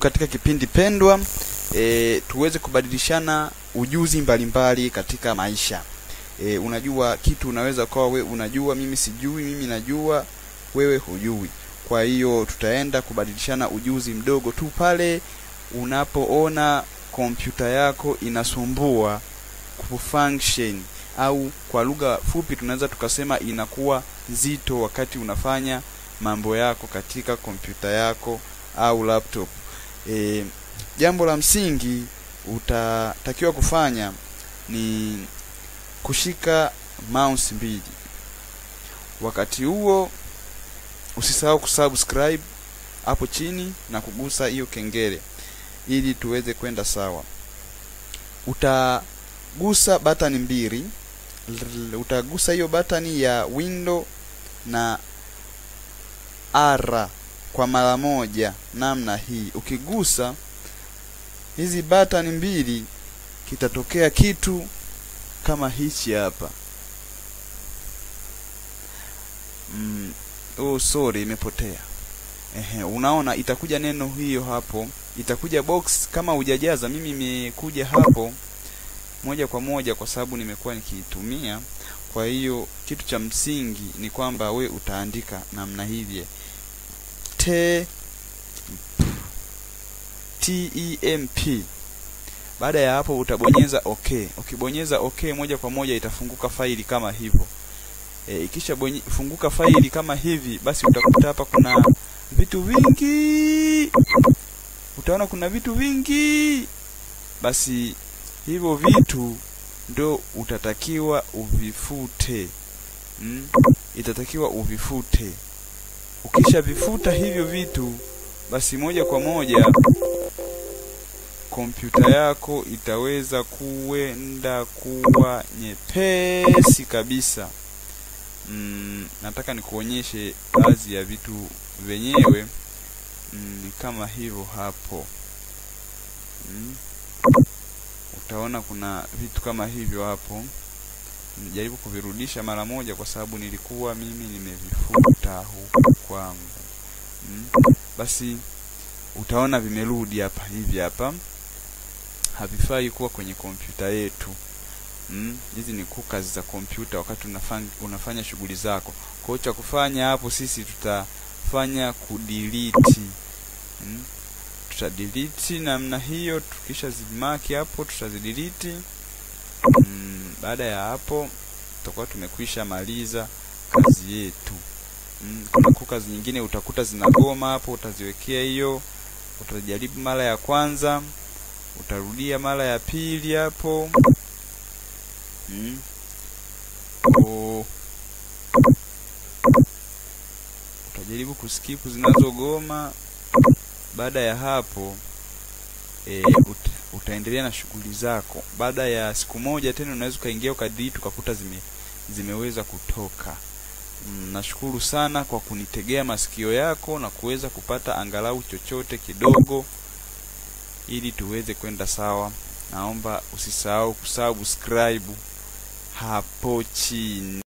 katika kipindi pendwa e, tuweze kubadilishana ujuzi mbalimbali mbali katika maisha e, unajua kitu unaweza ukawa we unajua mimi sijui mimi najua wewe hujui kwa hiyo tutaenda kubadilishana ujuzi mdogo tu pale unapoona kompyuta yako inasumbua kufunction au kwa lugha fupi tunaweza tukasema inakuwa nzito wakati unafanya mambo yako katika kompyuta yako au laptop e, jambo la msingi utatakiwa kufanya ni kushika mouse mbili wakati huo usisahau kusubscribe hapo chini na kugusa hiyo kengele ili tuweze kwenda sawa utagusa batani mbili utagusa hiyo batani ya window na R kwa mara moja namna hii ukigusa hizi batani mbili kitatokea kitu kama hichi hapa mm, oh sorry imepotea ehe unaona itakuja neno hiyo hapo itakuja box kama hujajaza mimi imekuja hapo moja kwa moja kwa sababu nimekuwa nikiitumia kwa hiyo kitu cha msingi ni kwamba we utaandika namna hivi t temp baada ya hapo utabonyeza okay ukibonyeza okay moja kwa moja itafunguka faili kama hivyo e, ikisha bonye, funguka faili kama hivi basi utakuta hapa kuna vitu vingi utaona kuna vitu vingi basi hivyo vitu ndo utatakiwa uvifute mm? itatakiwa uvifute ukisha vifuta hivyo vitu basi moja kwa moja kompyuta yako itaweza kuenda kuwa nyepesi kabisa mm, nataka nikuonyeshe baadhi ya vitu vyenyewe mm, kama hivyo hapo mm. utaona kuna vitu kama hivyo hapo nijaribu kuvirudisha mara moja kwa sababu nilikuwa mimi nimevifuta huku kwangu mm. basi utaona vimerudi hapa hivi hapa havifai kuwa kwenye kompyuta yetu hizi mm. ni kazi za kompyuta wakati unafanya, unafanya shughuli zako kwao cha kufanya hapo sisi tutafanya kudelete mm. tutadelete namna hiyo tukisha zimaki hapo tutazidelete mm. baada ya hapo tutakuwa tumekwisha maliza kazi yetu mm. kuna kazi nyingine utakuta zinagoma hapo utaziwekea hiyo utajaribu mara ya kwanza utarudia mara ya pili hapo mm. o, utajaribu kuskipu zinazogoma baada ya hapo e, ut, utaendelea na shughuli zako baada ya siku moja tena unaweza ukaingia ukadelete ukakuta zime, zimeweza kutoka mm, nashukuru sana kwa kunitegea masikio yako na kuweza kupata angalau chochote kidogo ili tuweze kwenda sawa naomba usisahau kusubscribe hapo chini